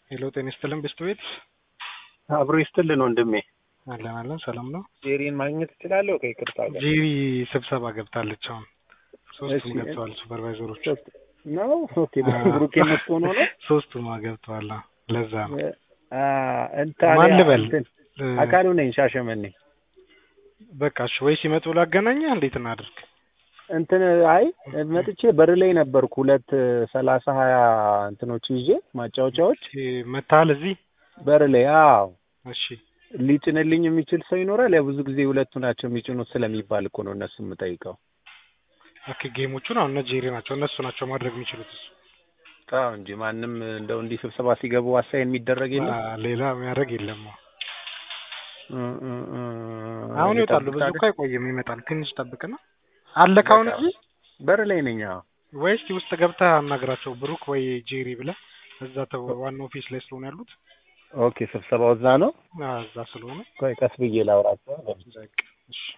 ሄሎ ጤና ይስጥልን ብስት ቤት አብሮ ይስጥልን ወንድሜ። አለን አለን ሰላም ነው። ጄሪን ማግኘት እችላለሁ? ከይቅርታ ጋር ጄሪ ስብሰባ ገብታለች። አሁን ሶስቱም እሺ። ገብተዋል። ሱፐርቫይዘሮች ነው። ኦኬ ብሩኬ መስቶ ነው ነው ሶስቱም ገብተዋል። አዎ፣ ለዛ ነው አ እንታ ማን ልበል? እ፣ አካሉ ነኝ ሻሸመኔ በቃ እሺ፣ ወይ ሲመጡ ላገናኛ እንዴት እናድርግ? እንትን አይ መጥቼ በር ላይ ነበርኩ። ሁለት ሰላሳ ሀያ እንትኖች ይዤ ማጫወቻዎች እ፣ መታል እዚህ በር ላይ አዎ። እሺ ሊጭንልኝ የሚችል ሰው ይኖራል? ያው ብዙ ጊዜ ሁለቱ ናቸው የሚጭኑት ስለሚባል እኮ ነው እነሱ የምጠይቀው። ኦኬ ጌሞቹን አሁን እነ ጄሪ ናቸው እነሱ ናቸው ማድረግ የሚችሉት እሱ አዎ እንጂ ማንም እንደው እንዲህ ስብሰባ ሲገቡ አሳይን የሚደረግ የለም። አ፣ ሌላ የሚያደርግ የለም። እ፣ እ፣ እ፣ አሁን ይወጣሉ። ብዙ እኮ አይቆይም፣ ይመጣል። ትንሽ ጠብቅና አለ ካሁን እዚህ በር ላይ ነኝ። አዎ ወይስ ውስጥ ገብተህ አናግራቸው ብሩክ ወይ ጄሪ ብለህ እዛ ተው ዋናው ኦፊስ ላይ ስለሆነ ያሉት ኦኬ ስብሰባው እዛ ነው። አ፣ እዛ ስለሆነ ቆይ ቀስ ብዬ ላውራቸው። በቃ እሺ